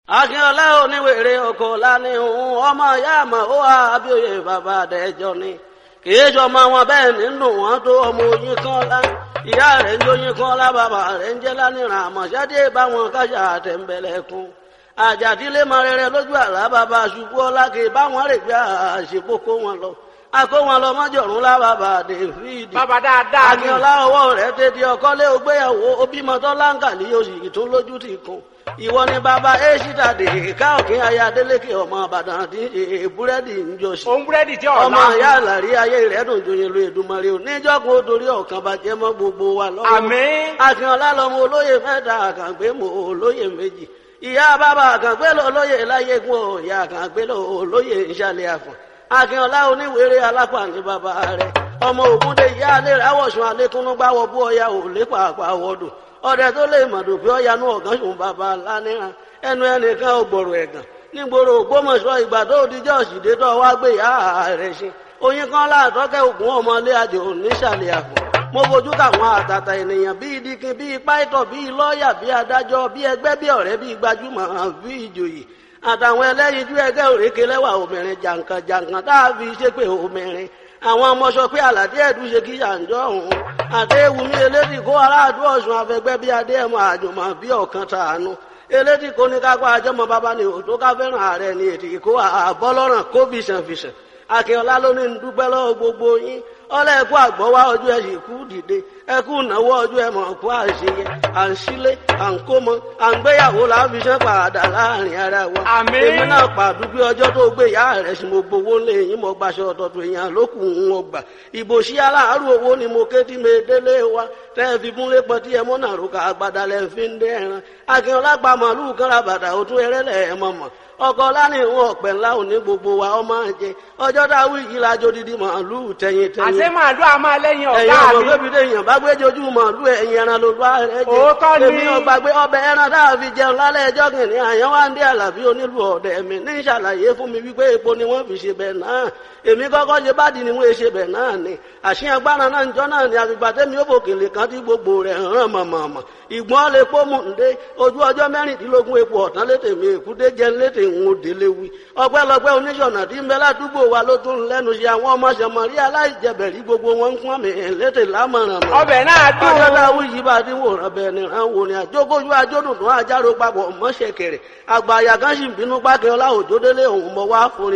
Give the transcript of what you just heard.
akínọlá oníwèrè ọkọ lání òun ọmọ ìyá àmọ ó wà abíòye bàbá àdẹjọ ni kìí sọmọ wọn bẹ́ẹ̀ nínú wọn tó ọmọ oyin kan lá ìyá rẹ̀ ń jóyin kan lá bàbá rẹ̀ ń jẹ lánìràn àmọṣẹdé báwọn kájà àtẹnbẹlẹkùn àjàdílé mọ rere lójú àlá bàbá ṣubú ọlá kì í báwọn rè gbé àṣepọ kó wọn lọ akó wọn lọ mọjọrùn lá bàbá david bàbá dáadáa ni akínọlá ọwọ́ rẹ̀ tètè ọkọlé ògbéyàwó obìmọtọ láǹkàlì oṣù tó lójú ti kún ìwọ ni bàbá èṣìdà dè ká òkín aya adélékè ọmọ àbàdàn tí ń ṣe búrẹ́dì ń jọ sí òun búrẹ́dì tí ọ̀la ọmọ ìyá àlàrí ayé rẹ̀ dùn joyin lu èdùmarè ò níjọ́gun ó torí ọ̀kan bàjẹ́ mọ́ gbogbo wa lọ́wọ́ àmín akínọlá lọmọ olóyè mẹ́ta àkàngbé mọ olóyè méjì ìyá bàbá àkàngbé lọ olóyè láyégún ò ìyá àkàngbé lọ olóyè ìṣàlẹ̀ àfọ̀n akínọlá oníwèrè alápá ní bàbá rẹ̀ ọmọ ògúndé ìyá alẹ́ rẹ̀ àwọ̀sùn alẹ́kúnú gbáwọ̀ bú ọya ò lépa àpá wọ́dù ọdẹ tó lè mọ̀dù pé ọya nú ọ̀gán sùn bàbá lánìràn ẹnu ẹnìkan ò gbọ̀rọ̀ ẹ̀gàn nígboro ògbómọ̀ṣọ́ ìgbà tó di jọ́ọ̀sìdé tó wá gbé ìyá rẹ̀ ṣe oyin kan láàtọ́kẹ́ ògùn ọmọlé àjò nísàlẹ̀ àpò mo fojú káwọn àtàtà ènìyàn bíi dikin bíi pàìtọ̀ bíi lọ́ọ̀yà bíi adájọ́ bíi ẹgbẹ́ bíi ọ̀rẹ́ bíi gbajúmọ̀ bíi ìjòyè àtàwọn ẹlẹ́yinjú ẹgbẹ́ òrékè lẹ́wà obìnrin jàǹkàn jàǹkàn tá a fi ṣépè obìnrin àwọn ọmọ sọ pé àlàdé ẹ̀dùn ṣe kí yàǹjọ́ òun àdéhùnmí elédì kó aráàdú ọ̀sùn afẹgbẹ́ bíi adéhùn àjùmọ̀ bíi ọ̀kan tàánú elédì kó ní kápá àjọmọ bàbá ni òtó ká fẹ́ràn ààrẹ ni ètì kó àbọ́lọ́ràn kó fìṣànfìṣàn akínọlá ló ní dúpẹ́ lọ́wọ́ gbogbo yín ọlọ́ ẹ̀kú àgbọ̀wá ọjọ́ ẹ̀ sì kú dìde ẹ̀kú ìnáwó ọjọ́ ẹ̀ mọ̀ kú àṣeyẹ à ń sílé à ń kómọ à ń gbéyàwó láfiṣẹ́ padà láàrin ara wa. Àmín. èmi náà pàdúgbé ọjọ́ tó gbé ìyá rẹ̀ sí mo gbowó lé yín mo gbaṣọ ọ̀tọ̀tọ̀ èèyàn lókù ń wọ́n gbà. ìbò sí aláàárù owó ni mo ké tí mi délé wa tẹ́ ẹ fi múlé pọ̀ tí ẹ mọ́ náà rúkà àgbàdà lẹ́ fi ń dẹ́ ẹran. akínọlá pa màálù kan ra bàtà òtún ẹrẹ́lẹ̀ ẹ̀ mọ̀ mọ̀ ọkọ lánìí ìwọn ọpẹ ńlá òní gbogbo wa ọmọ jẹ ọjọ́ dáwọ yìí lájọ dídí màálù tẹyin tẹyin àti màálù àmọ́ lẹ́yìn ẹ̀yin ọ̀gá ọmọ mi bébí lèèyàn bá gbé jojú màálù ẹ̀yin ẹran ló bá rẹ jẹ Òótọ́ ni. èmi ọgbà gbé ọbẹ̀ ẹran tá a fi jẹun lálẹ́ ẹjọ́ kìnìún àyàn wá ń dé àlàbí onílù ọ̀dẹ̀ mi ní ìṣàlàyé fún mi wípé epo ni wọ́n fi ṣe bẹ̀ náà èmi kọ́kọ́ ṣe bádìí ni wọ́n ṣe bẹ̀ náà ni àṣìyàn gbára náà ń jọ náà ni àfìgbà tẹ́mi ó bòkèlè kan tí gbogbo rẹ̀ hàn mọ̀mọ̀mọ̀ ìgbọ́n lè pọ́ mú ǹdé ojú ọjọ́ mẹ́rìndínlógún epo ọ̀tán létè mi èkúté jẹ́ létè ń délé wí ọpẹ́lọpẹ́ oníṣọ̀nà tí ń bẹ ládùúgbò wa ló tún lẹ́nu ṣe àwọn ọmọ ṣẹmọ̀rí aláìjẹbẹ̀rí gbogbo wọn ń pọ́n mi létè lámọ̀ràn mọ́ ọbẹ̀ náà dùn ọjọ́ dáwọ́ yìí bá ti wòran bẹ́ẹ̀ ni ràn wò ni àjókòjú ajódùn tó àjárò papọ̀ mọ́ṣẹ̀kẹ̀rẹ̀ àgbà àyà kan sì ń bínú pákẹ́ ọlá òjòdélé òun mọ́ wá fún ni